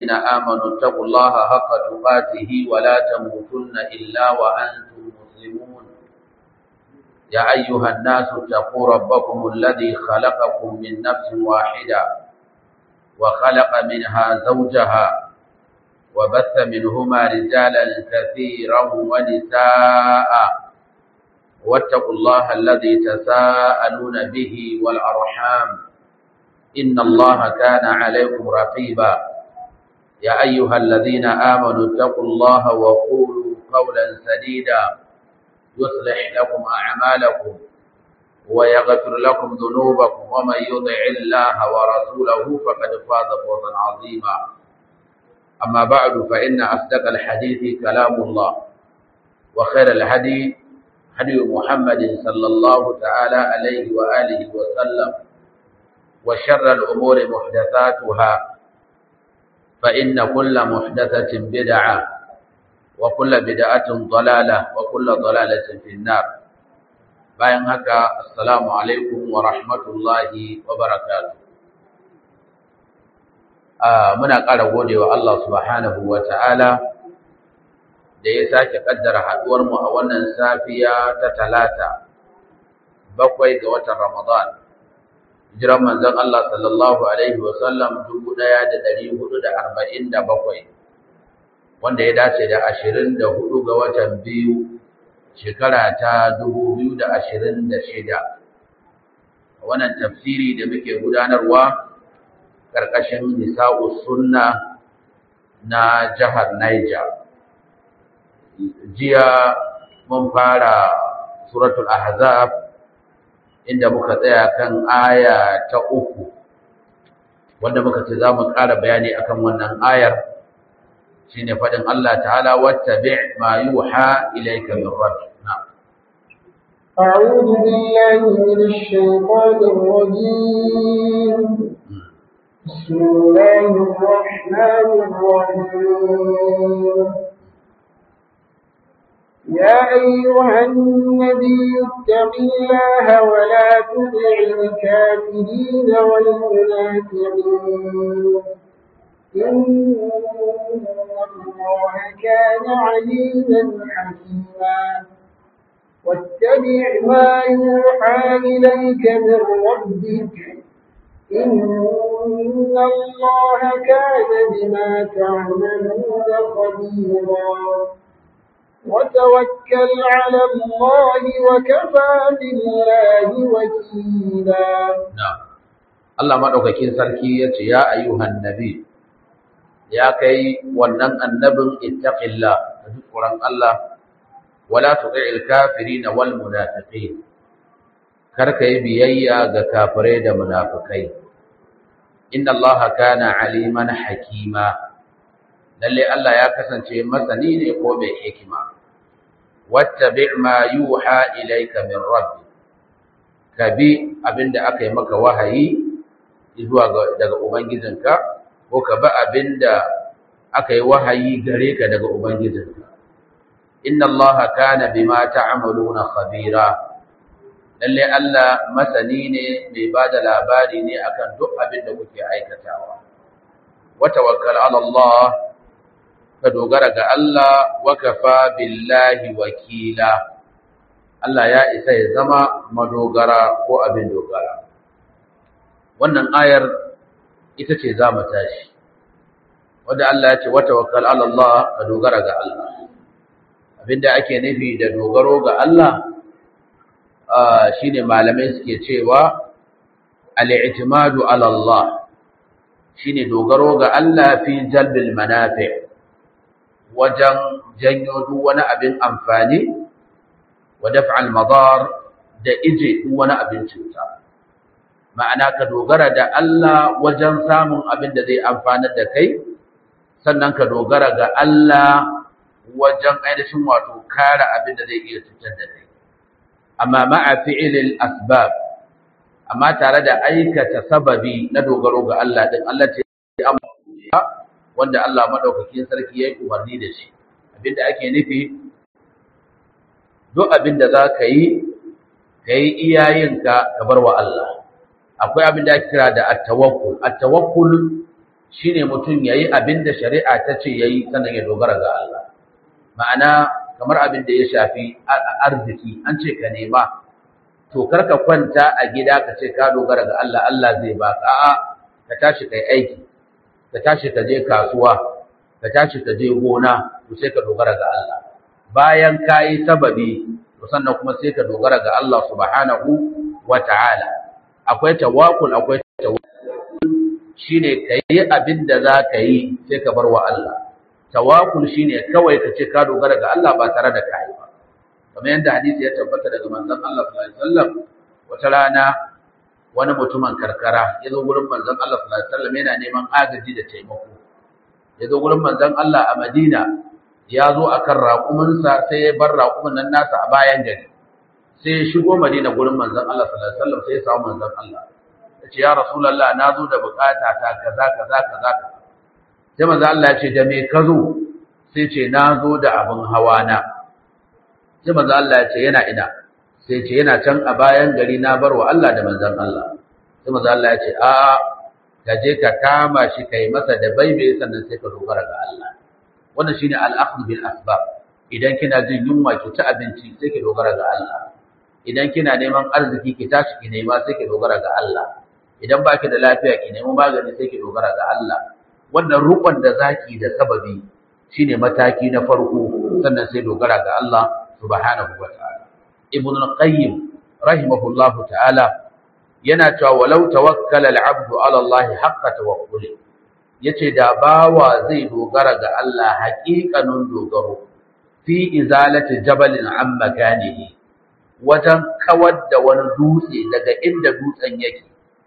الذين آمنوا اتقوا الله حق تقاته ولا تموتن إلا وأنتم مسلمون يا أيها الناس اتقوا ربكم الذي خلقكم من نفس واحدة وخلق منها زوجها وبث منهما رجالا كثيرا ونساء واتقوا الله الذي تساءلون به والأرحام إن الله كان عليكم رقيبا يا أيها الذين آمنوا اتقوا الله وقولوا قولا سديدا يصلح لكم أعمالكم ويغفر لكم ذنوبكم ومن يطع الله ورسوله فقد فاز فوزا عظيما أما بعد فإن أصدق الحديث كلام الله وخير الهدي هدي محمد صلى الله تعالى عليه وآله وسلم وشر الأمور محدثاتها فإن كل محدثة بدعة وكل بدعة ضلالة وكل ضلالة في النار bayan haka assalamu alaikum wa rahmatullahi wa barakatuh muna ƙara godewa Allah subhanahu wa ta'ala da ya sake kaddara haduwar mu a wannan safiya ta talata bakwai ga watan Ramadan jiran manzon Allah sallallahu alaihi wa sallam 1447 wanda ya dace da 24 ga watan biyu shekara ta 2026 wannan tafsiri da muke gudanarwa karkashin nisa'us sunna na jihar Niger jiya mun fara suratul ahzab inda muka tsaya kan aya ta uku wanda muka ce za mu ƙara bayani akan wannan ayar shine faɗin Allah ta'ala wattabi' ma yuha ilayka min rabbik na'am أعوذ بالله من الشيطان الرجيم بسم الله الرحمن الرحيم يا أيها النبي اتق الله ولا تطع الكافرين والمنافقين إن الله كان عليما حكيما واتبع ما يوحى إليك من ربك إن الله كان بما تعملون خبيرا وتوكل على الله وكفى بالله وكيلا نعم Allah madaukakin sarki yace ya ayyuhan nabi ya kai wannan annabin ittaqillah da Qur'an Allah wala tuti'il kafirin wal munafiqin kar kai biyayya ga kafirai da munafikai inna allaha kana aliman hakima lalle Allah ya kasance masani ne ko mai hikima wattabi' ma yuha ilayka min rabbi kabi abinda aka yi maka wahayi zuwa daga ubangijinka ko ka bi abinda aka yi wahayi gare ka daga ubangijinka inna allaha kana bima ta'maluna khabira lalle Allah masani ne mai bada labari ne akan duk abin da kuke aikatawa wa tawakkal ala Allah ka dogara ga Allah wa kafa billahi wakila Allah ya isa ya zama madogara ko abin dogara wannan ayar ita ce za mu tashi wanda Allah ya ce wa tawakkal ala Allah ka dogara ga Allah abinda ake nufi da dogaro ga Allah shine malamai suke cewa al-i'timadu ala Allah shine dogaro ga Allah fi jalbil manafi wajen janyo duk wani abin amfani wa daf'al madar da ije duk wani abin cuta ma'ana ka dogara da Allah wajen samun abin da zai amfanar da kai sannan ka dogara ga Allah wajen ainihin wato kare abin da zai iya cutar da kai amma ma'a fi'ilil asbab amma tare da aikata sababi na dogaro ga Allah din Allah ce wanda Allah madaukakin sarki yayi umarni da shi abinda ake nufi duk abinda za ka yi ka yi iyayenka ka bar wa Allah akwai abinda ake kira da at-tawakkul at-tawakkul shine mutum yayi abin da shari'a ta ce yayi sannan ya dogara ga Allah ma'ana kamar abin da ya shafi arziki an ce ka nema to karka kwanta a gida ka ce ka dogara ga Allah Allah zai baka a'a ka tashi kai aiki ka tashi ka je kasuwa ka tashi ka je gona to sai ka dogara ga Allah bayan ka yi sababi to sannan kuma sai ka dogara ga Allah subhanahu wa ta'ala akwai tawakkul akwai tawakkul shine kai abin da za ka yi sai ka bar wa Allah tawakkul shine kawai ka ce ka dogara ga Allah ba tare da kai ba kamar yadda hadisi ya tabbata daga manzon Allah sallallahu alaihi wasallam wata rana wani mutumin karkara ya zo gurin manzon Allah sallallahu alaihi wasallam yana neman agaji da taimako ya zo gurin manzon Allah a Madina ya zo akan raƙuminsa sai ya bar raƙumin nan nasa a bayan gari sai ya shigo Madina gurin manzon Allah sallallahu alaihi wasallam sai ya samu manzon Allah ya ce ya Rasulullah na zo da bukata ta kaza kaza kaza sai manzon Allah ya ce da me ka zo sai ce na zo da abin hawa na sai manzon Allah ya ce yana ina sai ce yana can a bayan gari na bar wa Allah da manzon Allah sai manzon Allah ya ce a ka je ka kama shi kai masa da baibe sannan sai ka dogara ga Allah wannan shine al-akhdh bil asbab idan kina jin yunwa ki ci abinci sai ki dogara ga Allah idan kina neman arziki ki tashi ki nema sai ki dogara ga Allah idan baki da lafiya ki nemi magani sai ki dogara ga Allah wannan rukun da zaki da sababi shine mataki na farko sannan sai dogara ga Allah subhanahu wa ta'ala ibn al-qayyim rahimahullahu ta'ala yana cewa walau tawakkala al-'abdu 'ala Allah haqqa tawakkuli yace da bawa zai dogara ga Allah haƙiƙanin dogaro fi izalati jabalin an makanihi wajen kawar da wani dutse daga inda dutsen yake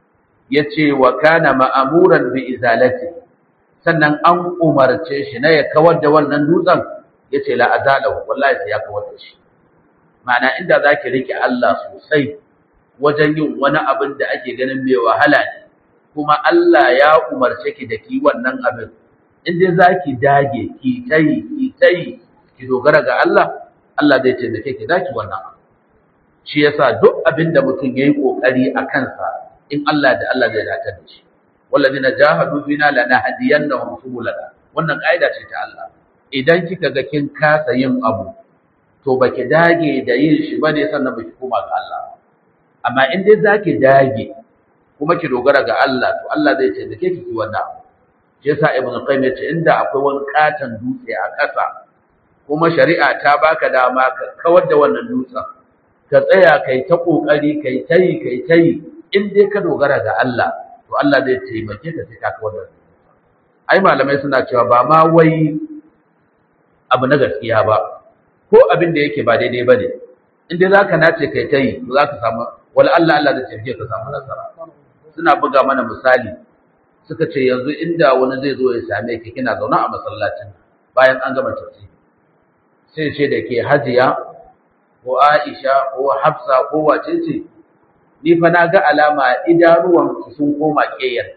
yace wa kana ma'amuran bi izalati sannan an umarce shi na ya kawar da wannan dutsen yace la azalahu wallahi sai ya kawar da shi ma'ana inda zaki rike Allah sosai wajen yin wani abin da ake ganin mai wahala ne kuma Allah ya umarce ki da ki wannan abin in dai zaki dage ki tayi ki tayi ki dogara ga Allah Allah zai taimake ki zaki wannan abu shi yasa duk abin da mutum yayi kokari a kansa in Allah da Allah zai datar da shi walladina jahadu bina lanahdiyannahum subulana wannan kaida ce ta Allah idan kika ga kin kasa yin abu to baki dage da yin shi bane sannan baki koma ga Allah amma in dai zaki dage kuma ki dogara ga Allah to Allah zai taimake ki ki wannan abu shi yasa ibnu qayyim yace inda akwai wani katan dutse a ƙasa kuma shari'a ta baka dama ka kawar da wannan dutsen ka tsaya kai ta kokari kai tayi kai tayi in dai ka dogara ga Allah to Allah zai taimake ka sai ka kawar da ai malamai suna cewa ba ma wai abu na gaskiya ba ko abin da yake ba daidai bane in dai zaka nace kai tayi to zaka samu wala Allah Allah zai taimake ka samu nasara suna buga mana misali suka ce yanzu inda wani zai zo ya same ki kina zaune a masallacin bayan an gama tafsiri sai ce da ke hajiya ko Aisha ko Hafsa ko wace ce ni fa na ga alama idanuwan sun koma ƙeyar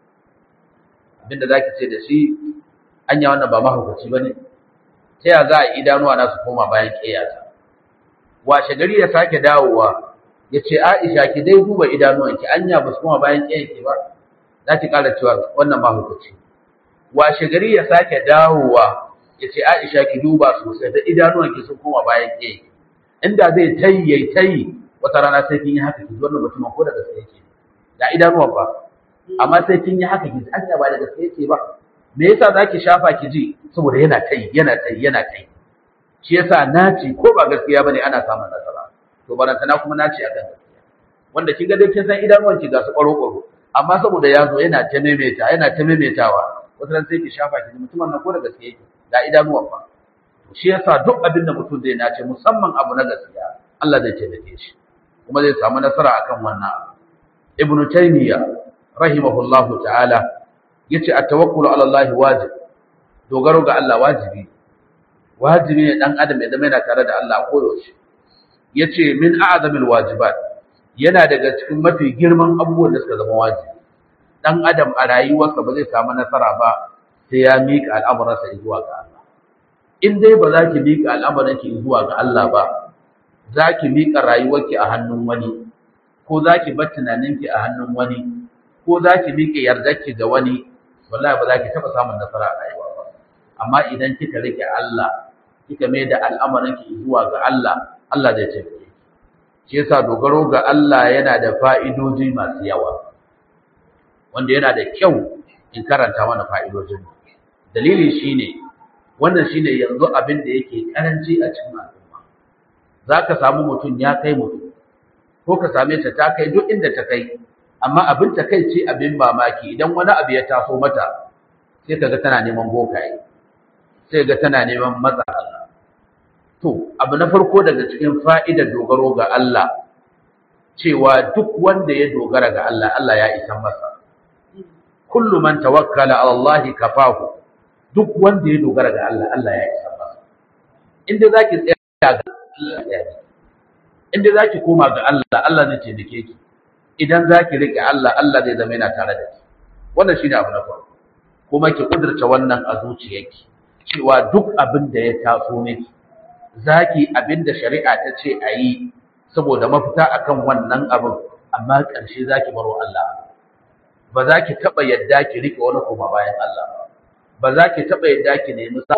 abinda zaki ce da shi anya wannan ba mahaukaci bane ta ya za a idanuwa na su koma bayan ƙeyata washe gari ya sake dawowa ya ce Aisha ki dai duba idanuwanki anya ba su koma bayan ƙeyarki ba za ki ƙara cewa wannan mahaukaci washe gari ya sake dawowa ya ce Aisha ki duba sosai da idanuwanki sun koma bayan ƙeyarki inda zai tayi yayi tayi wata rana sai kin yi haka ki wannan mutumin ko da gaske yake da idanuwan ba amma sai kin yi haka ki an ba da gaske yake ba me yasa zaki shafa ki ji saboda yana tayi yana tayi yana tayi shi yasa naci ko ba gaskiya bane ana samun nasara to barantana kuma naci akan gaskiya wanda kin ga dai kin san idanuwan ki ga su kwaro kwaro amma saboda ya zo yana ta maimaita yana ta maimaitawa wata ran sai ki shafa ki mutumin nan ko da gaske yake da idanuwan ba shi yasa duk abin da mutum zai nace musamman abu na gaskiya Allah zai taimake shi kuma zai samu nasara akan wannan abu ibn taymiya rahimahullahu ta'ala yace at-tawakkulu ala Allah wajib dogaro ga Allah wajibi wajibi ne dan adam ya zama yana tare da Allah koyaushe yace min a'zamil wajibat yana daga cikin mafi girman abubuwan da suka zama wajibi dan adam a rayuwarsa ba zai samu nasara ba sai ya mika al'amuransa zuwa ga Allah in dai ba za ki miƙa al'amuranki zuwa ga Allah ba, za ki miƙa rayuwarki a hannun wani, ko za ki bar tunaninki a hannun wani, ko za ki miƙa yardarki ga wani, wallahi ba za ki taɓa samun nasara a rayuwa ba amma idan kika rike Allah kika mai da al'amarin ki zuwa ga Allah Allah zai taimake ki shi yasa dogaro ga Allah yana da fa'idoji masu yawa wanda yana da kyau in karanta mana fa'idojin dalili shine wannan shine yanzu abin da yake karanci a cikin al'umma zaka samu mutum ya kai mutum ko ka same ta ta kai duk inda ta kai amma abin ta kai ce abin mamaki idan wani abu ya taso mata sai kaga tana neman bokaye sai ga tana neman matsa Allah to abu na farko daga cikin fa'idar dogaro ga Allah cewa duk wanda ya dogara ga Allah Allah ya isa masa kullu man tawakkala ala Allah kafahu duk wanda ya dogara ga Allah Allah ya isa masa inda zaki tsaya ga Allah ya yi inda zaki koma ga Allah Allah zai taimake ki idan zaki rike Allah Allah zai zama yana tare da ki wannan shine abu na farko kuma ki kudurta wannan a zuciyarki cewa duk abin da ya taso miki zaki abin da shari'a ta ce a yi saboda mafita akan wannan abin amma ƙarshe zaki baro Allah ba za ki taɓa yadda ki rike wani kuma bayan Allah ba ba za ki taɓa yadda ki nemi sa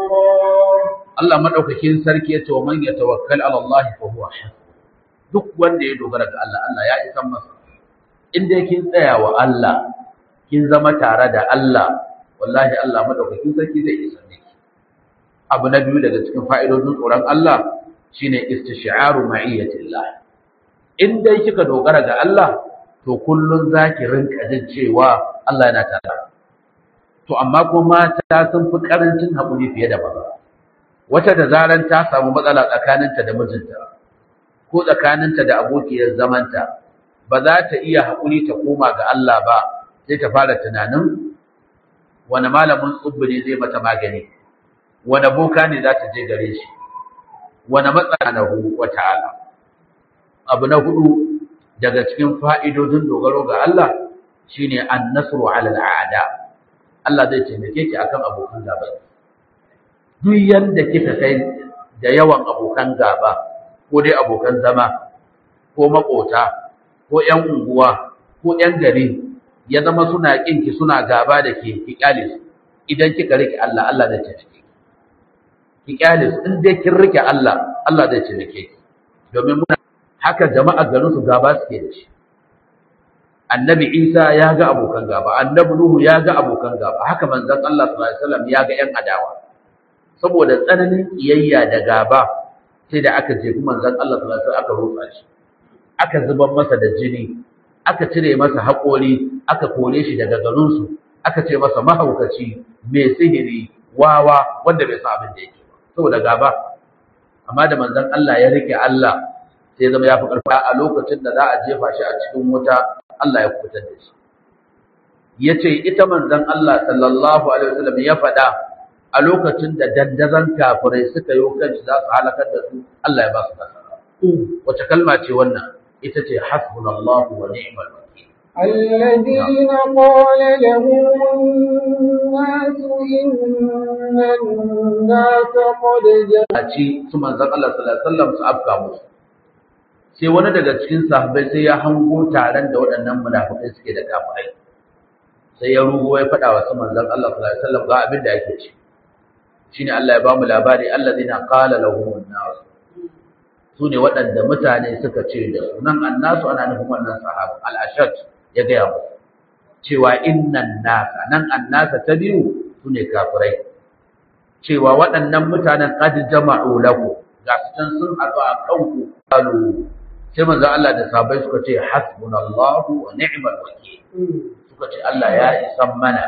Allah madaukakin sarki ya ce wa man yatawakkal ala Allah fa huwa duk wanda ya dogara ga Allah Allah ya isa masa in dai kin tsaya wa Allah kin zama tare da Allah wallahi Allah madaukakin sarki zai isa miki abu na biyu daga cikin fa'idodin tsoron Allah shine istisharu ma'iyyatillah in dai kika dogara ga Allah to kullun zaki rinka jin cewa Allah yana tare to amma kuma mata sun fi karancin hakuri fiye da maza wata da zaran ta samu matsala tsakaninta da mijinta ko tsakaninta da abokiyar zamanta ba za ta iya hakuri ta koma ga Allah ba sai ta fara tunanin wani malamin tsubbi ne zai mata magani wani boka ne za ta je gare shi wani matsanahu wa ta'ala abu na hudu daga cikin fa'idodin dogaro ga Allah shine an-nasru 'ala al-a'da Allah zai taimake ki akan abokan gaba duk yanda kika kai da yawan abokan gaba ko dai abokan zama ko makota ko ƴan unguwa ko ƴan gari ya zama suna kinki suna gaba da ke ki kyale su idan kika rike Allah Allah zai taimake ki ki kyale su in dai kin rike Allah Allah zai taimake ki domin muna haka jama'a garin su gaba suke da shi annabi Isa ya ga abokan gaba annabi Nuhu ya ga abokan gaba haka manzon Allah sallallahu alaihi wasallam ya ga ƴan adawa saboda tsananin kiyayya da gaba sai da aka jefi manzon Allah sallallahu alaihi wasallam aka rufa shi aka zubar masa da jini aka cire masa haƙori aka kore shi daga garinsu aka ce masa mahaukaci mai sihiri wawa wanda bai san abin da yake ba saboda gaba amma da manzon Allah ya rike Allah sai zama ya fi ƙarfi a lokacin da za a jefa shi a cikin wuta Allah ya kubutar da shi yace ita manzon Allah sallallahu alaihi wasallam ya faɗa a lokacin da dandazon kafirai suka yi kanci za su halakar da su Allah ya ba su nasara wace kalma ce wannan ita ce hasbunallahu wa ni'mal wakeel الذين قال لهم الناس إن الناس قد a ci su manzon Allah sallallahu alaihi wasallam su afka musu sai wani daga cikin sahabbai sai ya hango taron da waɗannan munafikai suke da kafirai sai ya rugo ya faɗa wa su manzon Allah sallallahu alaihi wasallam ga abin da yake ci shine Allah ya ba mu labari allazina qala lahum an-nas su ne waɗanda mutane suka ce da su nan annasu ana nufin wannan sahaba al-ashad ya gaya musu cewa innan nasa nan annasa ta biyu su ne kafirai cewa waɗannan mutanen qad jama'u lakum ga su can sun haɗu a kanku qalu sai manzo Allah da sahabbai suka ce hasbunallahu wa ni'mal wakeel suka ce Allah ya isan mana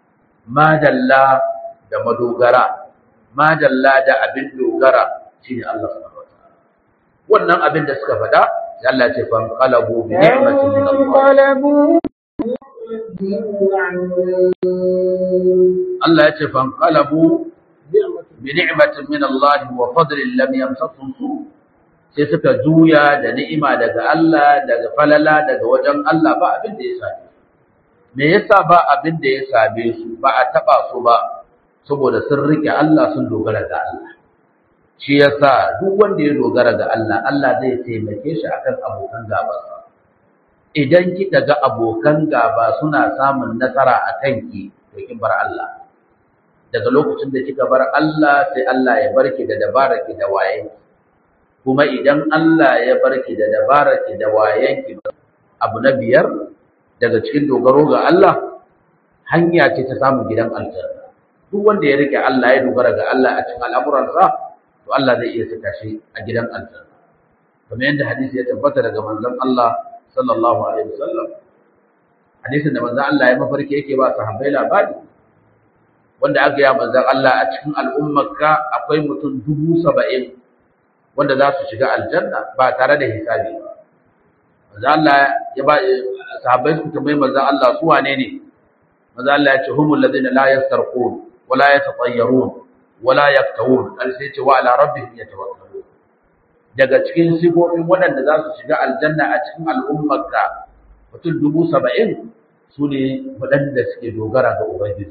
madalla da madogara madalla da abin dogara shine Allah subhanahu wataala wannan abin da suka faɗa sai Allah ya ce fan qalabu bi ni'matin min Allah Allah ya ce fan qalabu bi ni'matin min Allah wa fadlin lam yamsasum su sai suka juya da ni'ima daga Allah daga falala daga wajen Allah ba abin da ya same su me yasa ba abin da ya same su ba a taba su ba saboda sun rike Allah sun dogara ga Allah shi yasa duk wanda ya dogara ga Allah Allah zai taimake shi akan abokan gabansa idan kika ga abokan gaba suna samun nasara a kanki to kin bar Allah daga lokacin da kika bar Allah sai Allah ya barki da dabaraki da wayenki kuma idan Allah ya barki da dabaraki da wayenki abu na biyar daga cikin dogaro ga Allah hanya ce ta samun gidan aljanna duk wanda ya rike Allah ya dogara ga Allah a cikin al'amuransa to Allah zai iya saka shi a gidan aljanna kamar yadda hadisi ya tabbata daga manzon Allah sallallahu alaihi wasallam hadisin da manzon Allah ya mafarki yake ba sahabbai labari wanda aka yi manzon Allah a cikin al'ummarka akwai mutum dubu saba'in wanda za su shiga aljanna ba tare da hisabi ba manzon Allah ya ba sahabbai su tambayi manzon Allah su wane ne manzon Allah ya ce humul ladina la yastarqun wala yatatayyarun wala yaktawun al sai ce wa ala rabbihim yatawakkalun daga cikin sifofin waɗanda za su shiga aljanna a cikin al'ummarka mutum dubu saba'in su ne waɗanda suke dogara ga ubangiji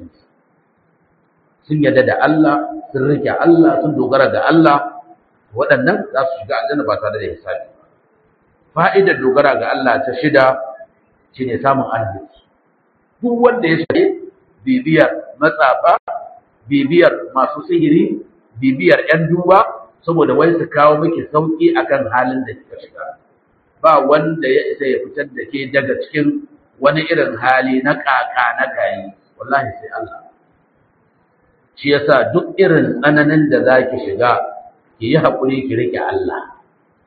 sun yadda da Allah sun rike Allah sun dogara ga Allah waɗannan za su shiga aljanna ba tare da hisabi fa'idar dogara ga Allah ta shida shine samun arziki duk wanda ya shige bibiyar matsafa bibiyar masu sihiri bibiyar 'yan duba saboda wai su kawo miki sauki akan halin da kika shiga ba wanda ya isa ya fitar da ke daga cikin wani irin hali na kaka na gayi wallahi sai Allah shi yasa duk irin tsananin da zaki shiga ki yi haƙuri ki rike Allah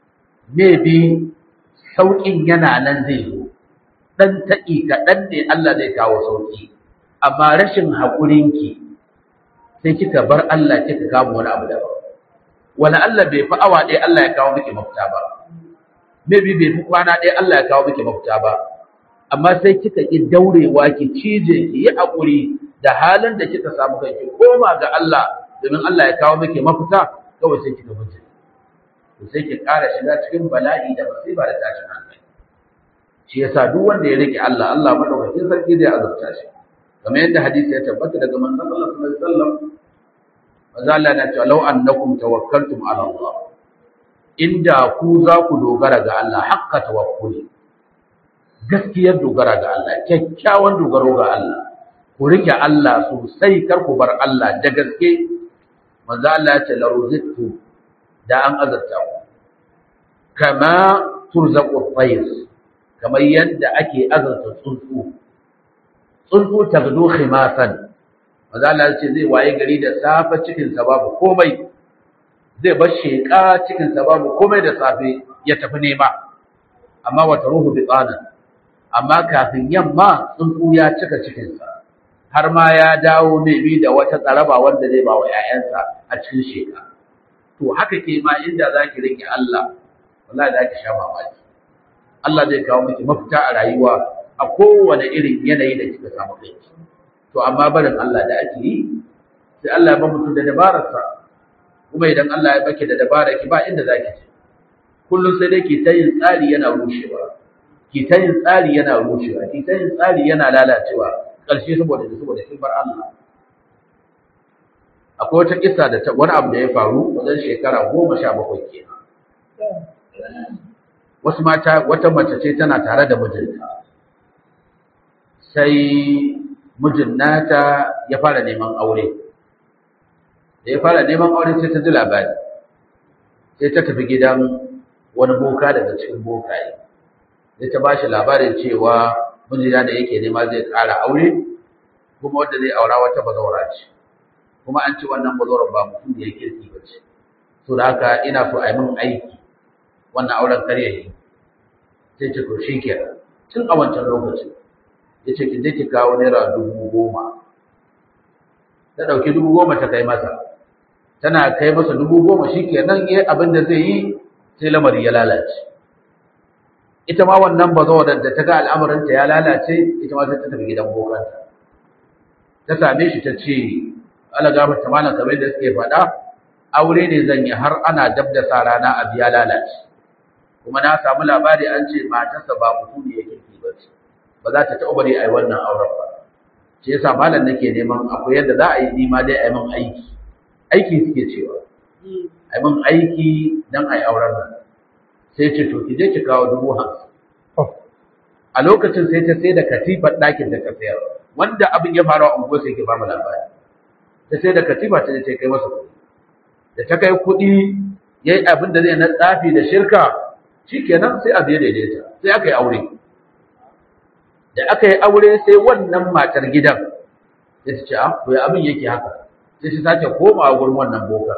maybe sauƙin yana nan zai zo dan taƙi kaɗan ne Allah zai kawo sauƙi amma rashin haƙurinki sai kika bar Allah kika kama wani abu daban wala Allah bai fi awa ɗaya Allah ya kawo miki mafita ba maybe bai fi kwana ɗaya Allah ya kawo miki mafita ba amma sai kika ki daurewa ki cije ki yi hakuri da halin da kika samu kai ki koma ga Allah domin Allah ya kawo miki mafita kawai sai kika mutu to sai ki ƙara shiga cikin bala'i da musiba da tashin hankali shi yasa duk wanda ya rike Allah Allah madaukakin sarki zai azurta shi kamar yadda hadisi ya tabbata daga manzon Allah sallallahu alaihi wasallam maza Allah na cewa law annakum tawakkaltum ala Allah inda ku za ku dogara ga Allah hakka tawakkuli gaskiyar dogara ga Allah kyakkyawan dogaro ga Allah ku rike Allah sosai kar ku bar Allah da gaske maza Allah ya ce la ruzittu da an azarta ku kama turzaqu tayr kamar yadda ake azarta tsuntsu tsuntsu tagdu khimasan maza Allah ce zai waye gari da safe cikinsa babu komai zai bar sheƙa cikinsa babu komai da safe ya tafi nema amma wata ruhu bi tsanan amma kafin yamma tsuntsu ya cika cikinsa har ma ya dawo mai bi da wata tsaraba wanda zai ba wa 'ya'yansa a cikin sheƙa to haka ke ma inda za ki rike Allah wallahi za ki sha mamaki Allah zai kawo miki mafita a rayuwa a kowane irin yanayi da kika samu kai to amma barin Allah da ake yi sai Allah ya ba mutum da dabararsa kuma idan Allah ya baki da dabara ki ba inda zaki je kullum sai dai ki ta yin tsari yana rushewa ki ta yin tsari yana rushewa ki ta yin tsari yana lalacewa ƙarshe saboda saboda kin bar Allah akwai wata kissa da ta wani abu da ya faru wajen shekara goma sha bakwai kenan wasu mata wata mace ce tana tare da mijinta sai mijin nata ya fara neman aure da ya fara neman aure sai ta ji labari sai ta tafi gidan wani boka daga cikin bokaye sai ta ba shi labarin cewa mijina da yake nema zai ƙara aure kuma wanda zai aura wata bazawara ce kuma an ce wannan bazawarar ba mutum da ya kirki ba ce so da haka ina so a yi min aiki wannan auren karya ne sai ce to shi kenan tun a wancan lokacin ya ce ki je ki kawo naira dubu goma ta ɗauki dubu goma ta kai masa tana kai masa dubu goma shi kenan ya abin da zai yi sai lamari ya lalace ita ma wannan bazawarar da ta ga al'amuranta ya lalace ita ma sai ta tafi gidan bokanta ta same shi ta ce ala gafar ta malam kamar da suke faɗa aure ne zan yi har ana dab da sa rana a biya lalace kuma na samu labari an ce matarsa ba mutum ne ya kirki ba ce ba za ta taɓa bari a yi wannan auren ba shi yasa malam nake neman akwai yadda za a yi nima dai a yi min aiki aiki suke cewa a yi min aiki don a yi auren nan sai ce to ki je ki kawo dubu hamsin a lokacin sai ta sai da katifar ɗakin da ta sayar wanda abin ya faru a unguwar sai ke ba mu labari ta sai da katifa ta ce kai masa kuɗi da ta kai kuɗi ya yi abin da zai na tsafi da shirka shi kenan sai abu ya daidaita sai aka yi aure da aka yi aure sai wannan matar gidan sai ta ce a to ya abin yake haka sai ta sake komawa gurin wannan bokar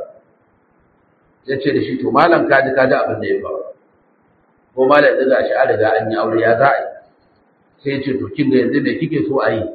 sai ce da shi to malam kaji kaji abin da ya faru ko malam daga shi a riga an yi aure ya za a yi sai ce to kin ga yanzu me kike so a yi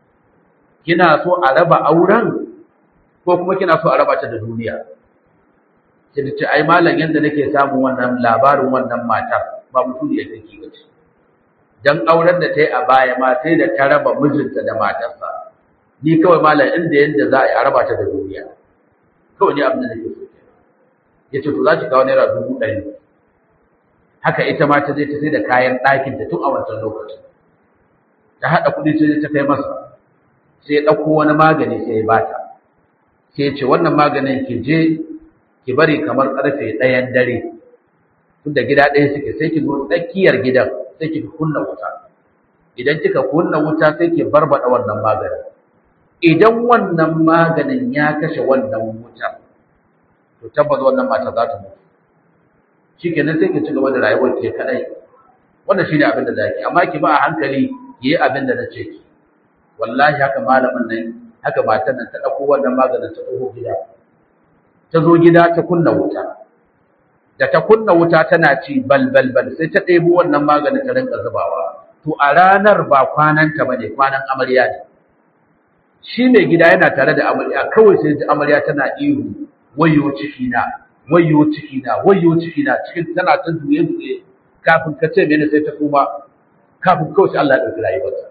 kina so a raba auren ko kuma kina so a raba ta da duniya sai ta ce ai malam yanda nake samun wannan labarin wannan matar ba mutum ya take ba ce dan auren da ta yi a baya ma sai da ta raba mijinta da matarsa ni kawai malam inda yanda za a yi a raba ta da duniya kawai ni abin da nake so ya ce to za ki kawo naira dubu ɗari haka ita ma ta je ta sai da kayan ɗakinta tun a wancan lokacin ta haɗa kuɗi sai ta kai masa sai ya ɗauko wani magani sai ya bata sai ya ce wannan maganin ki je ki bari kamar ƙarfe ɗayan dare tun da gida ɗaya suke sai ki zo tsakiyar gidan sai ki kunna wuta idan kika kunna wuta sai ki barbaɗa wannan maganin idan wannan maganin ya kashe wannan wutar to tabbas wannan mata za ta mutu shikenan sai ki ci gaba da rayuwar ke kadai wannan shine abin da zaki amma ki ba a hankali yi abin da nace ki wallahi haka malamin nan haka matan nan ta dauko wannan maganin ta dauko gida ta zo gida ta kunna wuta da ta kunna wuta tana ci bal bal bal sai ta ɗebo wannan maganin ta rinka zubawa to a ranar ba kwananta bane kwanan amarya ne shi mai gida yana tare da amarya kawai sai ji amarya tana ihu wayo ciki na wayo ciki na wayo ciki na cikin tana ta duye duye kafin ka ce mene sai ta kuma kafin kawai sai Allah ya dauki rayuwarta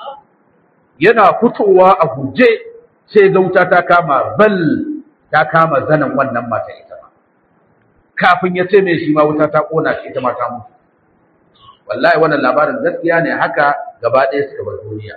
yana fitowa a guje sai ga wuta ta kama bal ta kama zanan wannan mata ita ma kafin ya ce mai shi ma wuta ta kona shi ita ma ta mutu wallahi wannan labarin gaskiya ne haka gaba ɗaya suka bar duniya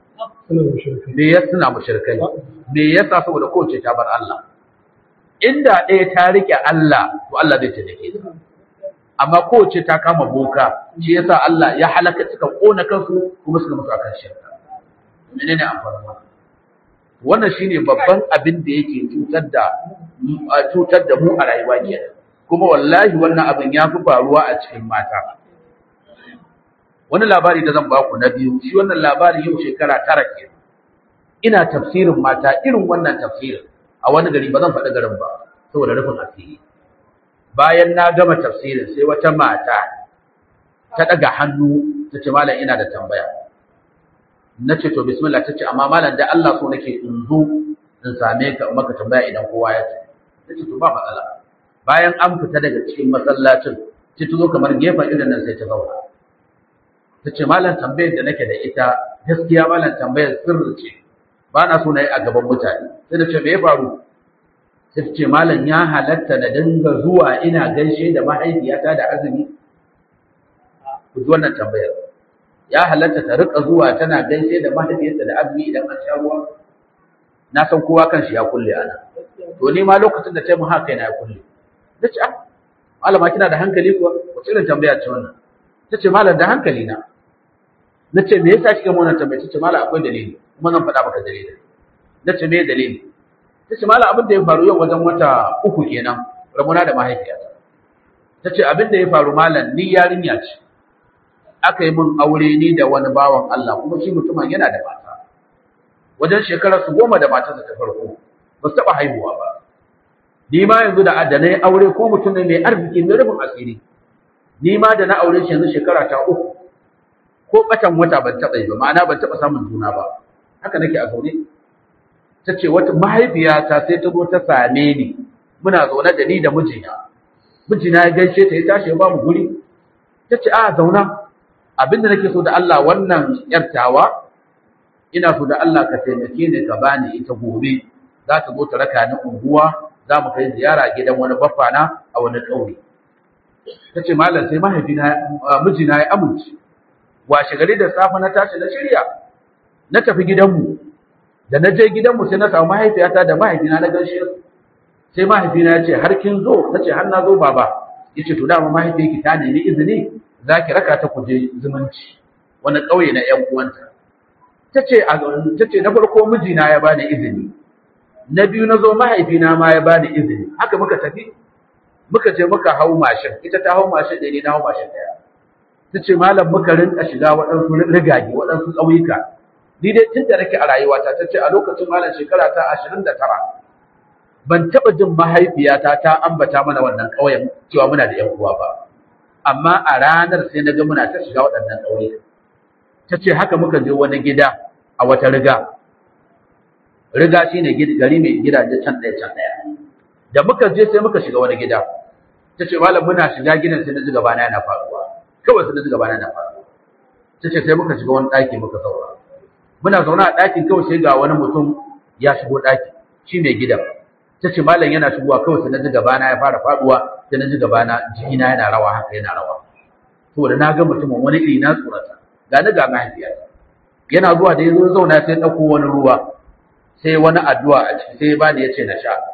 me ya suna mushrikai me yasa saboda kowace ta bar Allah inda ɗaya ta rike Allah to Allah zai taimake ta amma kowace ta kama boka shi yasa Allah ya halaka suka kona kansu kuma suka mutu akan shirka menene amfanin wannan wannan shine babban abin da yake cutar da cutar da mu a rayuwa kenan kuma wallahi wannan abin ya fi faruwa a cikin mata wani labari da zan baku na biyu shi wannan labari yau shekara tara ke ina tafsirin mata irin wannan tafsirin a wani gari ba zan faɗi garin ba saboda rufin asiri bayan na gama tafsirin sai wata mata ta ɗaga hannu ta ce malam ina da tambaya na ce to bismillah ta ce amma malam da Allah so nake in zo in same ka maka tambaya idan kowa ya ce ta ce to ba matsala bayan an fita daga cikin masallacin sai ta zo kamar gefen irin nan sai ta zauna ta ce malam tambayar da nake da ita gaskiya malam tambayar sirri ce ba na so na yi a gaban mutane sai da ce me ya faru sai ta ce malam ya halatta na dinga zuwa ina gaishe da mahaifiyata da azumi ku ji wannan tambayar ya halatta ta rika zuwa tana gaishe da mahaifiyarta da azumi idan an sha ruwa na san kowa kan shi ya kulle ana to ni ma lokacin da ta yi mu haka yana ya kulle ta ce ah malama kina da hankali kuwa wace irin tambaya ce wannan ta ce malam da hankali na na ce me yasa kika mun tambaya ta ce malam akwai dalili kuma zan faɗa maka dalili na ce me dalili ta ce malam abin da ya faru yau wajen wata uku kenan rabona da mahaifiyata ta ce abin da ya faru malam ni yarinya ce aka yi min aure ni da wani bawan Allah kuma shi mutumin yana da mata wajen shekarar su goma da matarsa ta farko ba su taɓa haihuwa ba ni ma yanzu da adanai aure ko mutum ne mai arziki mai rufin asiri ni ma da na aure shi yanzu shekara ta uku ko batan wata ban taɓa yi ba ma'ana ban taɓa samun juna ba haka nake a zaune ta ce wata mahaifiyata sai ta zo ta same ni muna zaune da ni da mijina mijina ya gaishe ta ya tashi ya ba mu guri ta ce a zauna abinda nake so da Allah wannan yartawa ina so da Allah ka taimake ni ka bani ita gobe za ta zo ta raka ni unguwa za mu kai ziyara gidan wani baffana a wani ƙauye ta ce malam sai mahaifina mijina ya amince washe gari da safe na tashi na shirya na tafi gidanmu da na je gidanmu sai na samu mahaifiyata da mahaifina na gaishe su sai mahaifina ya ce har kin zo na ce har na zo baba ya ce to dama mahaifiyarki ta nemi izini za ki raka ta kuje zumunci wani ƙauye na ‘yan uwanta tace tace na farko mijina ya bani izini na biyu na zo mahaifina ma ya bani izini haka muka tafi muka je muka hau mashin ita ta hau mashin ɗaya ne na hau mashin ɗaya ta ce malam muka rinka shiga waɗansu rigage waɗansu ƙauyuka ni dai tun da nake a rayuwata ta ce a lokacin malam shekara ta ashirin da tara ban taɓa jin mahaifiyata ta ambata mana wannan ƙauyen cewa muna da 'yan uwa ba amma a ranar sai na ga muna ta shiga waɗannan ƙauyuka ta ce haka muka je wani gida a wata riga riga shine gari mai gidaje can ɗaya can ɗaya da muka je sai muka shiga wani gida ta ce malam muna shiga gidan sai na ji gabana yana faruwa kawai sai na ji gabana yana faruwa ta ce sai muka shiga wani ɗaki muka zauna muna zaune a ɗakin kawai sai ga wani mutum ya shigo ɗaki shi mai gidan ta ce malam yana shigowa kawai sai na ji gabana ya fara faduwa sai na ji gabana jikina yana rawa haka yana rawa saboda na ga mutumin wani iri na tsorata ga ni ga mahaifiyata yana zuwa da ya zo zauna sai ɗauko wani ruwa sai wani addu'a a ciki sai ya bani ya ce na sha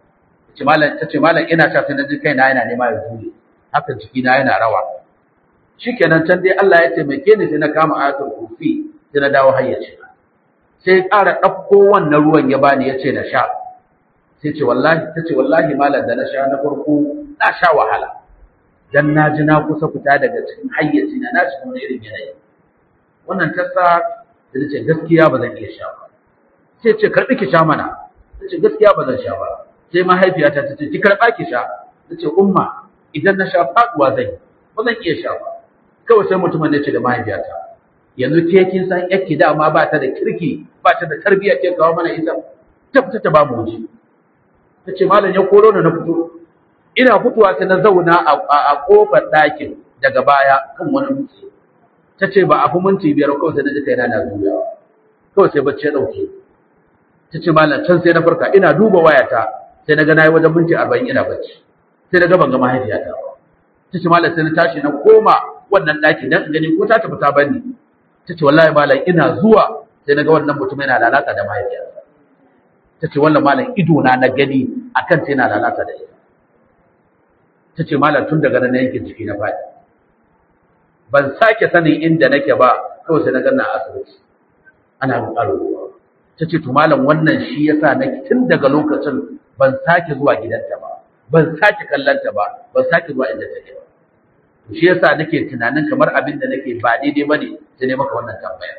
ta ce malam ina sha sai na ji kaina yana nema ya zure haka jikina yana rawa shikenan can dai Allah ya taimake ni sai na kama ayatul kursi sai na dawo hayyaci sai ya ƙara ɗauko wannan ruwan ya bani ya ce na sha sai ce wallahi ta ce wallahi malam da na sha na farko na sha wahala dan na ji na kusa fita daga cikin hayyaci na na cikin wani irin yanayi wannan ta sa ta ce gaskiya ba zan iya sha ba sai ce karɓi ki sha mana ta ce gaskiya ba zan sha ba sai mahaifiyata ta ce ki karɓa ki sha ta ce umma idan na sha faɗuwa zan yi ba zan iya sha ba kawai sai mutumin ya ce da mahaifiyata yanzu ke kin san yakki dama ba ta da kirki ba ta da tarbiyya ke kawo mana ita ta fita ta ba mu waje ta ce malam ya koro ni na fito ina fitowa sai na zauna a kofar ɗakin daga baya kan wani dutse ta ce ba a fi minti biyar kawai sai na ji kaina na juyawa kawai sai bacci ya ɗauke ta ce malam can sai na farka ina duba wayata sai na ga na yi wajen minti arba'in ina bacci sai na ga ban ga mahaifiyata ba ta ce malam sai na tashi na koma wannan ɗaki dan in gani ko ta tafi ta bani ta ce wallahi malam ina zuwa sai na ga wannan mutum yana lalata da mahaifiyata ta ce wannan malam ido na na gani akan sai yana lalata da ita ta ce malam tun daga nan yankin jiki na faɗi ban sake sanin inda nake ba kawai sai na ganna a asibiti ana roƙar ruwa ta ce to malam wannan shi yasa na tun daga lokacin ban sake zuwa gidanta ba ban sake kallanta ba ban sake zuwa inda take ba shi yasa nake tunanin kamar abin da nake ba daidai bane sai ne maka wannan tambaya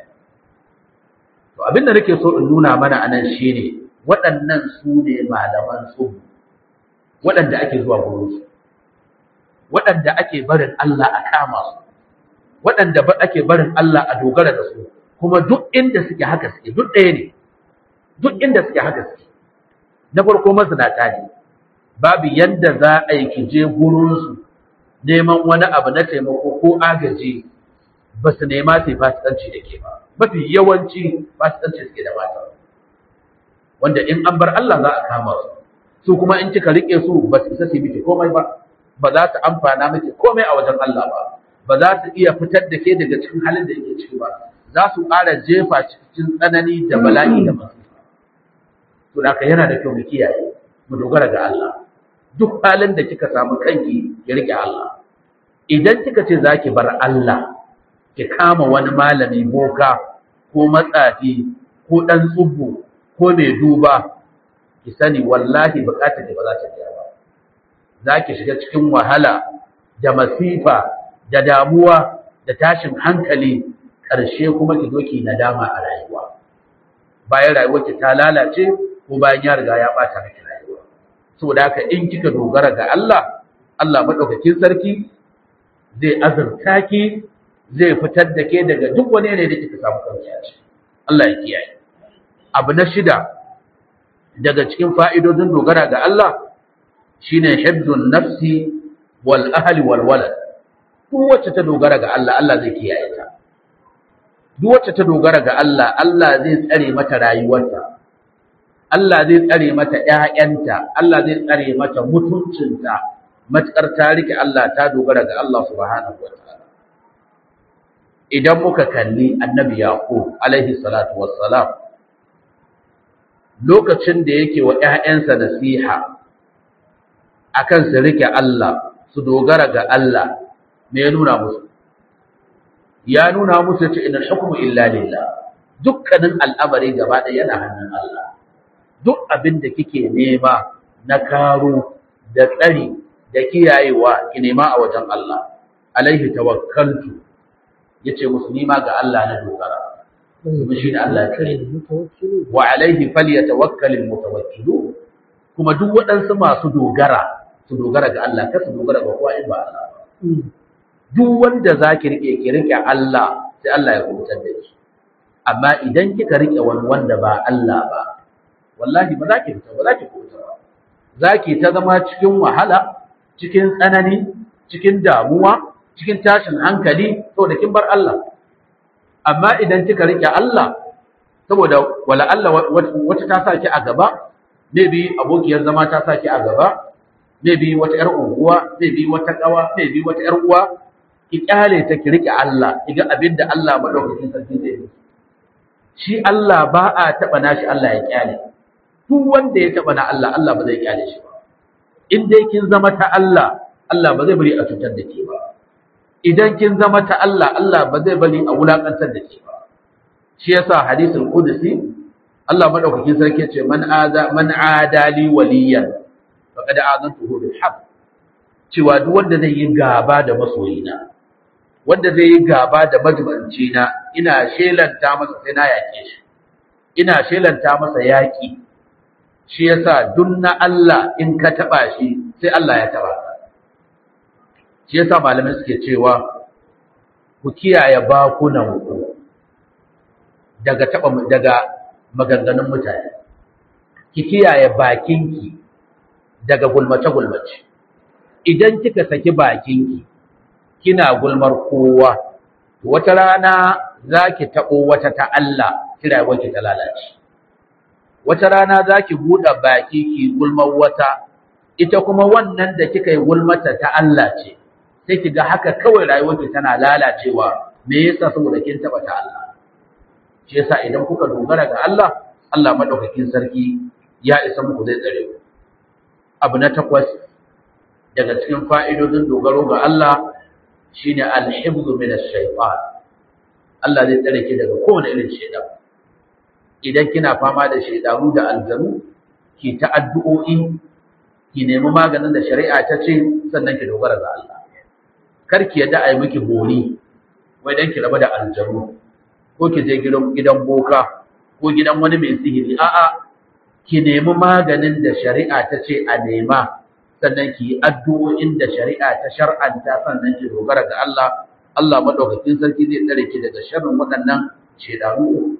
to abin da nake so in nuna mana anan shine waɗannan su ne malaman su waɗanda ake zuwa gurin su waɗanda ake barin Allah a kama su waɗanda ake barin Allah a dogara da su kuma duk inda suke haka suke duk ɗaya ne duk inda suke haka suke na farko mazinata ne babu yanda za a yi ki je gurinsu neman wani abu na taimako ko agaji ba su nema su yi fasikanci da ke ba mafi yawanci fasikanci suke da mata wanda in an bar Allah za a kama su su kuma in kika rike su ba su isa su yi miki komai ba ba za su amfana miki komai a wajen Allah ba ba za su iya fitar da ke daga cikin halin da yake ciki ba za su ƙara jefa cikin tsanani da bala'i da masifa to da yana da kyau mu kiyaye mu dogara ga Allah duk halin da kika samu kanki ki rike Allah idan kika ce zaki bar Allah ki kama wani malami boka ko matsafi ko dan tsubbu ko mai duba ki sani wallahi bukatar ki ba za ta biya ba zaki shiga cikin wahala da masifa da damuwa da tashin hankali ƙarshe kuma ki zo ki nadama a rayuwa bayan rayuwarki ta lalace ko bayan ya riga ya ɓata miki rayuwa saboda haka in kika dogara ga Allah Allah madaukakin sarki zai azurta ki zai fitar da ke daga duk wani ne da kika samu kanki a ciki Allah ya kiyaye abu na shida daga cikin fa'idodin dogara ga Allah shine hibdun nafsi wal ahli wal walad duk wacce ta dogara ga Allah Allah zai kiyaye ta duk wacce ta dogara ga Allah Allah zai tsare mata rayuwarta Allah zai tsare mata ƴaƴanta Allah zai tsare mata mutuncinta matkar ta rike Allah ta dogara ga Allah subhanahu wataala idan muka kalli annabi yaqub alaihi salatu wassalam lokacin da yake wa ƴaƴansa nasiha akan su rike Allah su dogara ga Allah me ya nuna musu ya nuna musu ce inal hukmu illa lillah dukkanin al'amari gaba ɗaya yana hannun Allah duk abin da kike nema na karo da tsari da kiyayewa ki nema a wajen Allah alaihi tawakkaltu yace musu nima ga Allah na dogara kuma shi ne Allah ya kare wa alaihi falyatawakkalul mutawakkilun kuma duk waɗansu masu dogara su dogara ga Allah kar su dogara ga kowa in ba Allah ba duk wanda zaki rike ki rike Allah sai Allah ya kubutar da ki amma idan kika rike wani wanda ba Allah ba wallahi ba za ki fita ba za ki kubuta ba za ki ta zama cikin wahala cikin tsanani cikin damuwa cikin tashin hankali saboda kin bar Allah amma idan kika rike Allah saboda wala Allah wata ta saki a gaba maybe abokiyar zama ta saki a gaba maybe wata yar unguwa maybe wata kawa maybe wata yar uwa ki kyale ta ki rike Allah kiga abinda Allah madaukakin sarki zai yi shi Allah ba a taba nashi Allah ya kyale duk wanda ya taba na Allah Allah ba zai kyale shi ba in dai kin zama ta Allah Allah ba zai bari a cutar da ke ba idan kin zama ta Allah Allah ba zai bari a wulakantar da ke ba shi yasa hadisul qudsi Allah madaukakin sarki ce man aza man adali waliyan faqad azantuhu bil haqq cewa duk wanda zai yi gaba da masoyina wanda zai yi gaba da majibanci na ina shelanta masa sai na yake shi ina shelanta masa yaki shi yasa duk na Allah in ka taba shi sai Allah ya taba ka shi yasa malamai suke cewa ku kiyaye bakunan ku daga taba daga maganganun mutane ki kiyaye bakinki daga gulmace gulmace idan kika saki bakinki kina gulmar kowa wata rana zaki tabo wata ta Allah kira wanki ta lalace wata rana zaki buɗe baki ki gulmar wata ita kuma wannan da kika yi gulmata ta Allah ce sai kiga haka kawai rayuwarki tana lalacewa me yasa saboda kin taba ta Allah shi yasa idan kuka dogara ga Allah Allah madaukakin sarki ya isa muku zai tsare ku abu na takwas daga cikin fa'idodin dogaro ga Allah shine al-hifzu min ash-shaytan Allah zai tsare ki daga kowane irin shaytan idan kina fama da shaydanu da aljanu ki ta addu'o'i ki nemi maganin da shari'a ta ce sannan ki dogara ga Allah kar ki yadda a yi miki bori wai dan ki raba da aljanu ko ki je gidan gidan boka ko gidan wani mai sihiri a'a ki nemi maganin da shari'a ta ce a nema sannan ki yi addu'o'in da shari'a ta shar'anta sannan ki dogara ga Allah Allah madaukakin sarki zai tsare ki daga sharrin waɗannan shedanu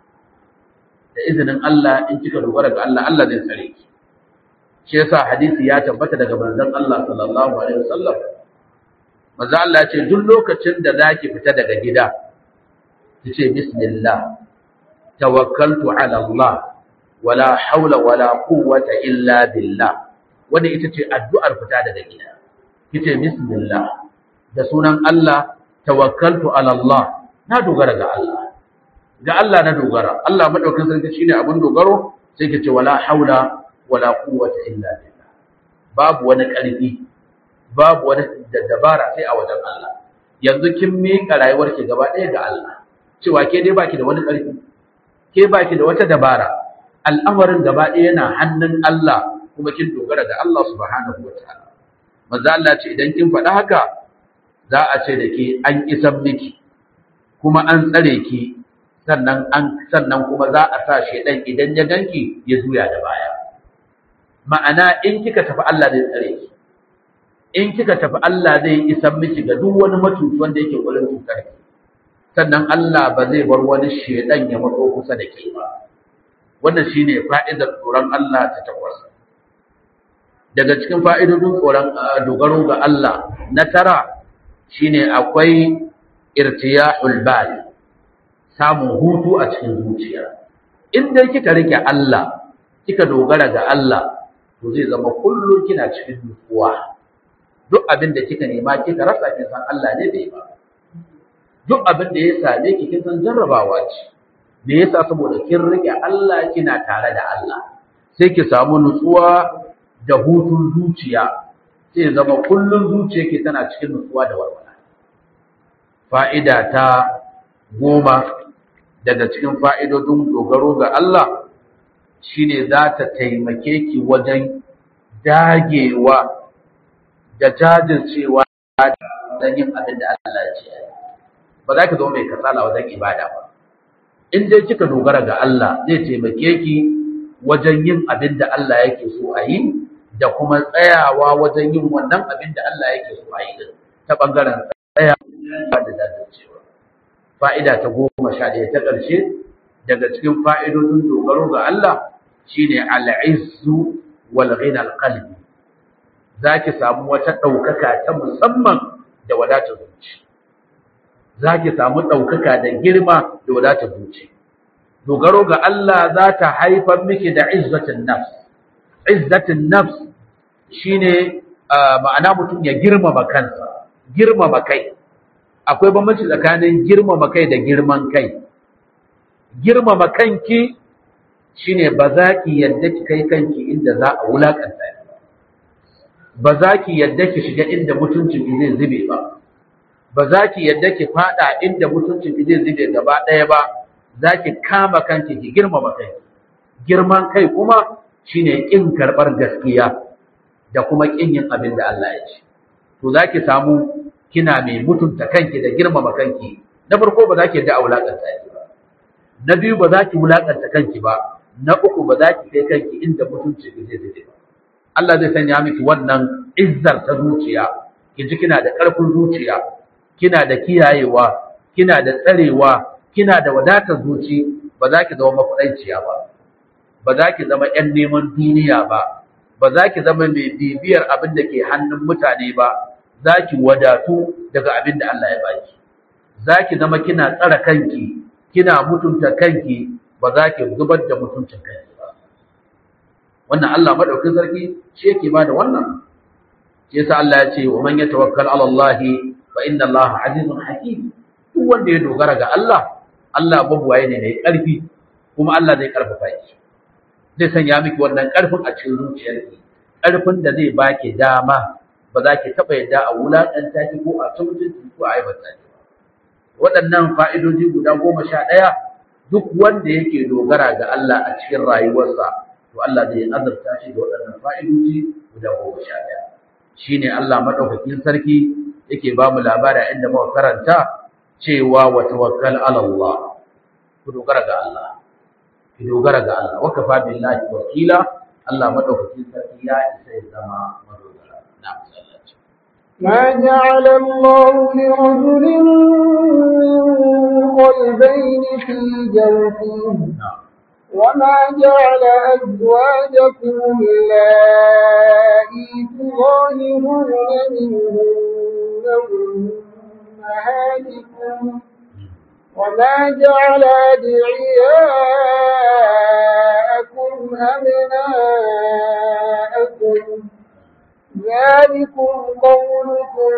da izinin Allah in kika dogara ga Allah Allah zai tsare ki shi yasa hadisi ya tabbata daga manzon Allah sallallahu alaihi wasallam manzo Allah ya ce duk lokacin da zaki fita daga gida kice bismillah tawakkaltu ala Allah wala haula wala quwwata illa billah wanda ita ce addu'ar fita daga gida kice bismillah da sunan Allah tawakkaltu ala Allah na dogara ga Allah ga Allah na dogara Allah madaukakin sarki shine abin dogaro sai kice wala haula wala quwwata illa billah babu wani ƙarfi babu wani dabara sai a wajen Allah yanzu kin miƙa rayuwarki gaba ɗaya ga Allah cewa ke dai baki da wani ƙarfi ke baki da wata dabara al'amarin gaba ɗaya yana hannun Allah kuma kin dogara ga Allah subhanahu wataala manzo Allah ce idan kin faɗa haka za a ce da ke an isan miki kuma an tsare ki sannan an sannan kuma za a sa shedan idan ya ganki ya juya da baya ma'ana in kika tafi Allah zai tsare ki in kika tafi Allah zai isan miki ga duk wani matuci wanda yake gurin cutar ki sannan Allah ba zai bar wani shedan ya matso kusa da ke ba wannan shine fa'idar tsoron Allah ta takwas daga cikin fa'idodin tsoron dogaro ga Allah na tara shine akwai irtiyahul bal samun hutu a cikin zuciya in dai kika rike Allah kika dogara ga Allah to zai zama kullum kina cikin nutsuwa duk abin da kika nema kika rasa kin san Allah ne bai ba duk abin da ya same ki kin san jarrabawa ce me yasa saboda kin rike Allah kina tare da Allah sai ki samu nutsuwa da hutun zuciya sai zama kullun zuciyarki tana cikin nutsuwa da walwala fa'ida ta goma daga cikin fa'idodin dogaro ga Allah shine za ta taimake ki wajen dagewa da jajircewa don yin abin da Allah ya ce ba za ki zama mai kasala wajen ibada ba in dai kika dogara ga Allah zai taimake ki wajen yin abin da Allah yake so a yi da kuma tsayawa wajen yin wannan abin da Allah yake so a yi ta bangaren tsayawa da jajircewa fa'ida ta goma sha ɗaya ta ƙarshe daga cikin fa'idodin dogaro ga Allah shine al'izzu wal ghina qalbi zaki samu wata ɗaukaka ta musamman da wadatar zuci zaki samu ɗaukaka da girma da wadatar zuci dogaro ga Allah za ta haifar miki da izzatin nafs izzatin nafs shine ma'ana mutum ya girmama kansa girmama kai akwai bambanci tsakanin girmama kai da girman kai girmama kanki shine ba za ki yadda ki kai kanki inda za a wulakanta ki ba za ki yadda ki shiga inda mutuncin ki zai zube ba ba za ki yadda ki fada inda mutuncin ki zai zube gaba ɗaya ba za ki kama kanki ki girmama kai girman kai kuma shine kin karɓar gaskiya da kuma kin yin abin da Allah ya ce to za ki samu kina mai mutunta kanki da girmama kanki na farko ba za ki yadda a wulakanta ki ba na biyu ba za ki wulakanta kanki ba na uku ba za ki kai kanki inda mutunci ki zai zube ba Allah zai sanya miki wannan izzar ta zuciya ki ji kina da ƙarfin zuciya kina da kiyayewa kina da tsarewa kina da wadatar zuci ba za ki zama makudaiciya ba ba za ki zama ƴan neman duniya ba ba za ki zama mai bibiyar abin da ke hannun mutane ba za ki wadatu daga abin da Allah ya baki za ki zama kina tsara kanki kina mutunta kanki ba za ki zubar da mutuncin kanki ba wannan Allah madaukakin sarki shi yake ba da wannan shi yasa Allah ya ce wa man yatawakkal ala Allah fa inna Allah azizun hakim duk wanda ya dogara ga Allah Allah babuwaye ne mai karfi kuma Allah zai karfafa ki zai sanya miki wannan karfin a cikin zuciyarki karfin da zai baki dama ba za ki taba yadda a wulakanta ki ko a tuntunci ko a aibata ki waɗannan fa'idoji guda goma sha ɗaya duk wanda yake dogara ga Allah a cikin rayuwarsa to Allah zai azurta shi da waɗannan fa'idoji guda goma sha ɗaya shi ne Allah maɗaukakin sarki yake ba mu labari inda muka karanta cewa wa tawakkal ala Allah ku dogara ga Allah ki dogara ga Allah wa kafa billahi wakila Allah maɗaukakin sarki ya isa ya zama madogara na musallaci ما جعل الله لرجل من قلبين في جوفه وما جعل أزواجكم اللائي تظاهرون منهن أمهاتكم وما جعل أدعياءكم أبناءكم ذلكم قولكم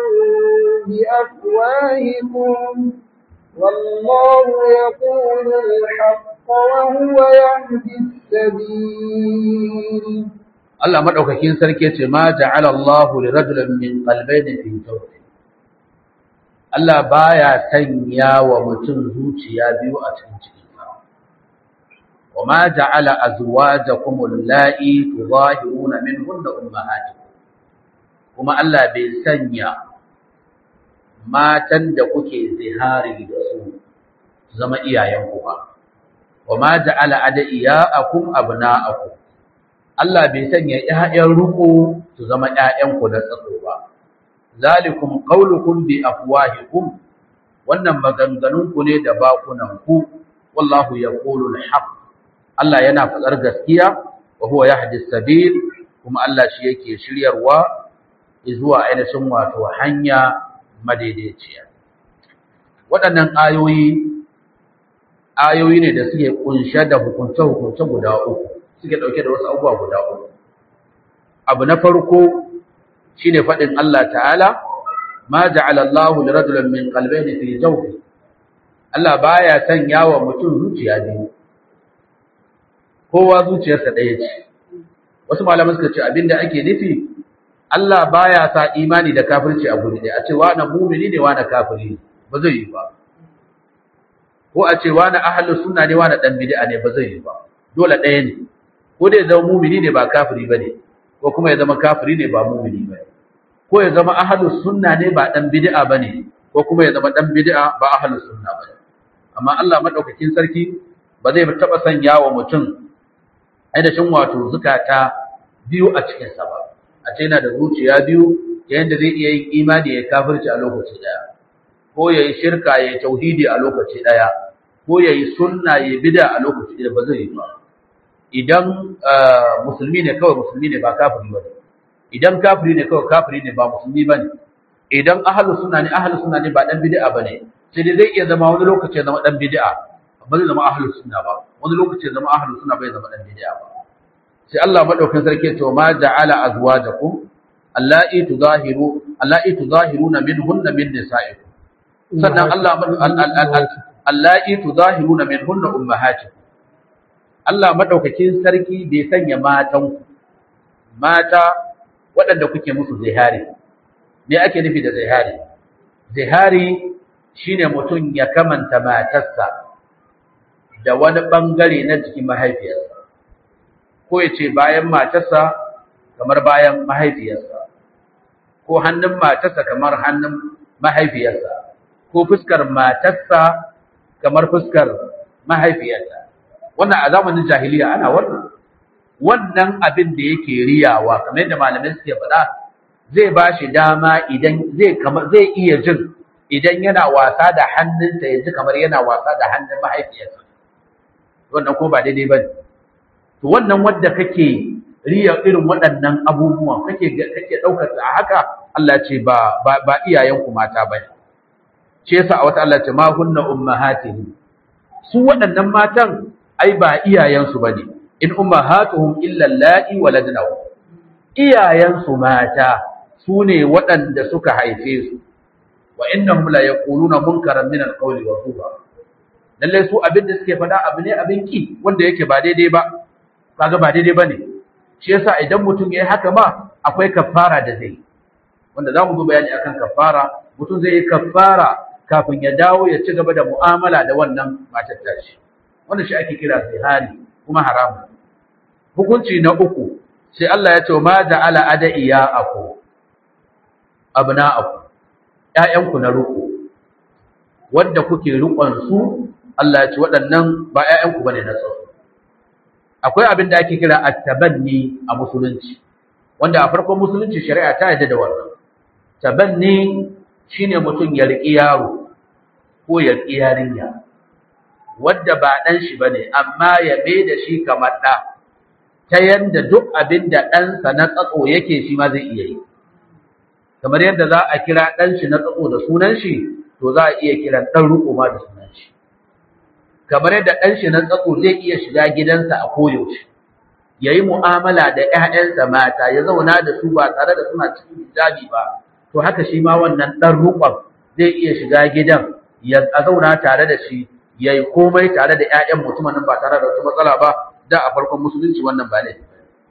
بأفواهكم والله يقول الحق وهو يهدي السبيل Allah madaukakin sarki ce ma ja'ala Allah li rajulin min qalbayni fi jawfi Allah baya sanya wa mutum zuciya biyu a cikin cikinsa wa ma ja'ala azwajakum allati tudahiruna minhunna ummahatikum kuma Allah bai sanya matan da kuke zihari da su zama iyayenku ba wa ma ja'ala adiyaakum abna'akum Allah bai sanya ƴaƴan ruku su zama ƴaƴanku na tsatso ba zalikum qaulukum bi afwahikum wannan maganganun ku ne da bakunan ku wallahu yaqulu al-haq Allah yana fadar gaskiya wa huwa yahdi sabil kuma Allah shi yake shiryarwa zuwa ainihin wato hanya madaidaiciya waɗannan ayoyi ayoyi ne da suke kunshe da hukunce-hukunce guda uku suke ɗauke da wasu abubuwa guda uku abu na farko shine faɗin Allah ta'ala ma ja'ala Allahu li rajulin min qalbayni fi jawfi Allah baya sanya wa mutum zuciya biyu kowa zuciyarsa ɗaya ce wasu malaman suka ce abinda ake nufi Allah baya sa imani da kafirci a guri ɗaya a ce wa na mumini ne wa na kafiri ba zai yi ba ko a ce wani ahlus sunna ne wani dan bid'a ne ba zai yi ba dole ɗaya ne ko da ya zama mumini ne ba kafiri bane ko kuma ya zama kafiri ne ba mumini bane ko ya zama ahlus sunna ne ba dan bid'a bane ko kuma ya zama dan bid'a ba ahlus sunna bane amma Allah madaukakin sarki ba zai taba sanya wa mutum ainihin wato zukata biyu a cikin sa ba a ce yana da zuciya biyu yanda zai iya yin imani ya kafirci a lokaci daya ko yayi shirka yayi tauhidi a lokaci daya ko yayi sunna yayi bid'a a lokaci daya ba zai yi ba idan musulmi ne kawai musulmi ne ba kafiri bane idan kafiri ne kawai kafiri ne ba musulmi bane idan ahlus sunna ne ahlus sunna ne ba dan bid'a bane sai dai zai iya zama wani lokaci ya zama dan bid'a ba zai zama ahlus sunna ba wani lokaci ya zama ahlus sunna bai zama dan bid'a ba sai Allah madaukakin sarki ya ce ma ja'ala azwajakum allati tuzahiru allati tuzahiruna minhunna min nisa'ikum sannan Allah allati tuzahiruna minhunna ummahatikum Allah madaukakin sarki bai sanya matan mata waɗanda kuke musu zihari me ake nufi da zihari zihari shine mutum ya kamanta matarsa da wani bangare na jikin mahaifiyarsa ko ya ce bayan matarsa kamar bayan mahaifiyarsa ko hannun matarsa kamar hannun mahaifiyarsa ko fuskar matarsa kamar fuskar mahaifiyarsa wannan a zamanin jahiliya ana wannan wannan abin da yake riyawa kamar yadda malamai suke faɗa zai ba shi dama idan zai kama zai iya jin idan yana wasa da hannunsa ya ji kamar yana wasa da hannun mahaifiyarsa wannan ko ba daidai ba ne to wannan wadda kake riya irin waɗannan abubuwan kake kake ɗaukar a haka Allah ce ba ba, ba iyayenku mata ba ne shi yasa a wata Allah ce ma hunna ummahatihim su waɗannan matan ai ba iyayensu bane in ummahatuhum illa allati waladnahu iyayensu mata su ne waɗanda suka haife su wa innahum la yaquluna munkaran min alqawli wa zuba lalle su abin da suke faɗa abu ne abin ki wanda yake ba daidai ba kaga ba daidai bane shi yasa idan mutum yayi haka ma akwai kafara da zai wanda za mu zo bayani akan kafara mutum zai yi kafara kafin ya dawo ya ci gaba da mu'amala da wannan matar tashi wanda shi ake kira zihari kuma haramun hukunci na uku sai Allah ya ce ma ja'ala adaiyaku abna'aku ƴaƴanku na ruku wanda kuke rukon su Allah ya ce waɗannan ba ƴaƴanku bane na tsaro akwai abin da ake kira at-tabanni a musulunci wanda a farkon musulunci shari'a ta yarda da wannan tabanni shine mutum ya riƙi yaro ko ya riƙi yarinya wadda ba ɗan shi bane amma ya mai da shi kamar ɗa ta yanda duk abin da ɗansa na tsatso yake shi ma zai iya yi kamar yadda za a kira ɗan shi na tsatso da sunan shi to za a iya kira ɗan riƙo ma da sunan shi kamar yadda ɗan shi na tsatso zai iya shiga gidansa a koyaushe ya yi mu'amala da ‘ya'yansa mata ya zauna da su ba tare da suna cikin hijabi ba to haka shi ma wannan ɗan riƙon zai iya shiga gidan ya zauna tare da shi ya yi komai tare da ‘ya'yan mutumin ba tare da wata matsala ba da a farkon musulunci wannan ba laifi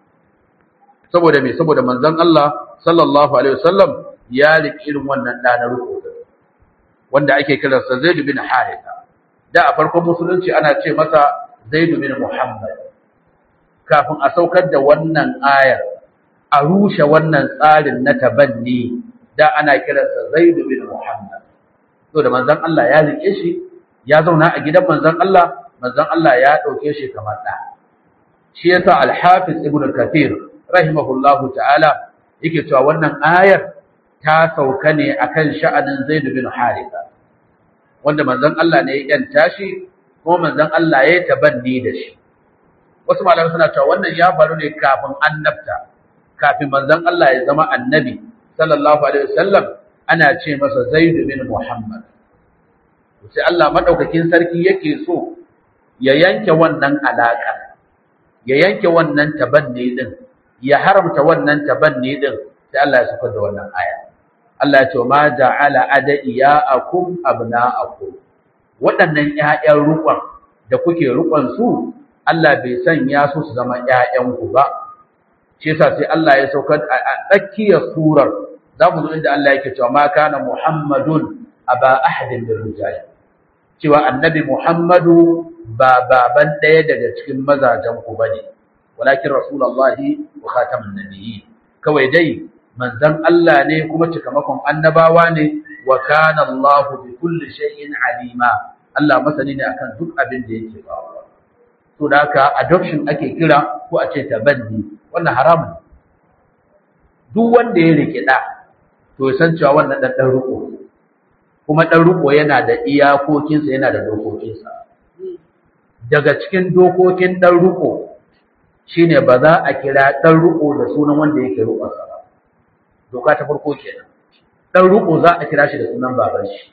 saboda me saboda manzon Allah sallallahu alaihi wasallam ya riki irin wannan da na ruko wanda ake kiransa Zaid bin Haritha da a farkon musulunci ana ce masa Zaid bin Muhammad kafin a saukar da wannan ayar a rushe wannan tsarin na tabanni da ana kiransa Zaid bin Muhammad to da manzon Allah ya rike shi ya zauna a gidan manzon Allah manzon Allah ya dauke shi kamar da shi yasa al-Hafiz Ibn Kathir rahimahullahu ta'ala yake cewa wannan ayar ta sauka ne akan sha'anin Zaid bin Haritha wanda manzon Allah ne ya yanta shi kuma manzon Allah ya tabanni da shi wasu malamai suna cewa wannan ya faru ne kafin annabta kafin manzon Allah ya zama annabi sallallahu alaihi wasallam ana ce masa Zaid bin Muhammad sai Allah madaukakin sarki yake so ya yanke wannan alaka ya yanke wannan tabanni din ya haramta wannan tabanni din sai Allah ya saka da wannan aya Allah ya ce ma ja'ala adaiyakum abna'akum waɗannan ƴaƴan rukun da kuke rukun su Allah bai sanya su su zama ƴaƴan ku ba shi yasa sai Allah ya saukar a tsakiyar surar zamu zo inda Allah yake cewa ma kana muhammadun aba ahadin min rijal cewa annabi Muhammadu ba baban ɗaya daga cikin mazajen ku bane walakin rasulullahi wa khatamun nabiyyi kawai dai manzon Allah ne kuma cikamakon annabawa ne wa kana Allah bi kulli shay'in alima Allah masani ne akan duk abin da yake faruwa to da haka adoption ake kira ko a ce tabanni wannan haramun duk wanda ya rike da to ya san cewa wannan dan dan riko kuma dan riko yana da iyakokinsa yana da dokokinsa daga cikin dokokin dan riko shine ba za a kira dan riko da sunan wanda yake rikonsa ba doka ta farko kenan dan riko za a kira shi da sunan baban shi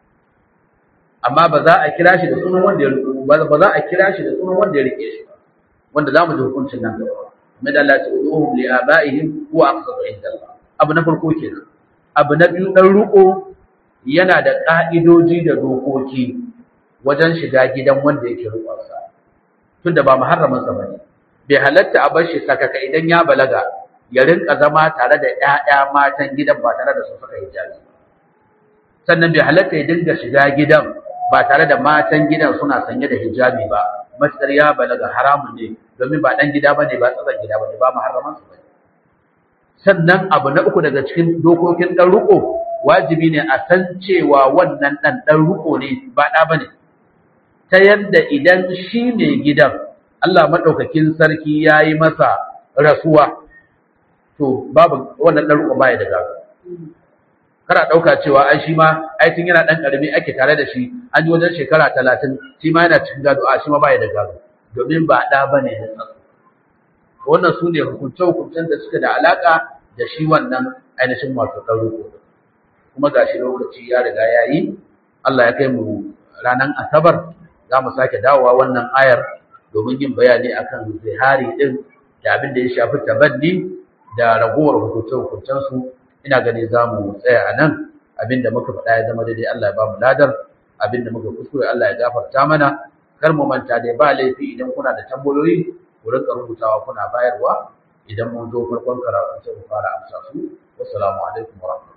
amma ba za a kira shi da sunan wanda ya riko ba za a kira shi da sunan wanda ya rike shi ba wanda zamu ji hukuncin nan gaba mai da Allah ta'uduhum li abaihim huwa aqsatu inda Allah abu na farko kenan abu na biyu dan riko yana da ka'idoji da dokoki wajen shiga gidan wanda yake rikonsa tunda ba muharramin sa bane bai halatta a bar shi sakaka idan ya balaga ya rinka zama tare da ƴaƴa matan gidan ba tare da su saka hijabi sannan bai halatta ya dinga shiga gidan ba tare da matan gidan suna sanye da hijabi ba matsar ya balaga haramun ne domin ba dan gida bane ba tsaron gida bane ba muharraman su bane sannan abu na uku daga cikin dokokin dan ruko wajibi ne a san cewa wannan dan dan ruko ne ba da bane ta yadda idan shi ne gidan Allah madaukakin sarki yayi masa rasuwa to babu wannan dan ruko baya da gado kana dauka cewa ai shi ma ai tun yana dan karami ake tare da shi an yi wajen shekara 30 shi ma yana cikin gado a shi ma baya da gado domin ba da bane da tsatsu wannan su ne hukunce-hukuncen da suke da alaka da shi wannan ainihin wato dan ruko kuma gashi lokaci ya riga ya yi Allah ya kai mu ranar asabar za mu sake dawowa wannan ayar domin yin bayani akan zihari din da abin da ya shafi tabanni da ragowar hukunce-hukuncensu ina gani za mu tsaya a nan abin da muka faɗa ya zama daidai Allah ya ba mu ladar abin da muka kuskure Allah ya gafarta mana kar mu manta dai ba laifi idan kuna da tambayoyi ku rinka rubutawa kuna bayarwa idan mun zo farkon karatu sai mu fara amsa su wassalamu alaikum wa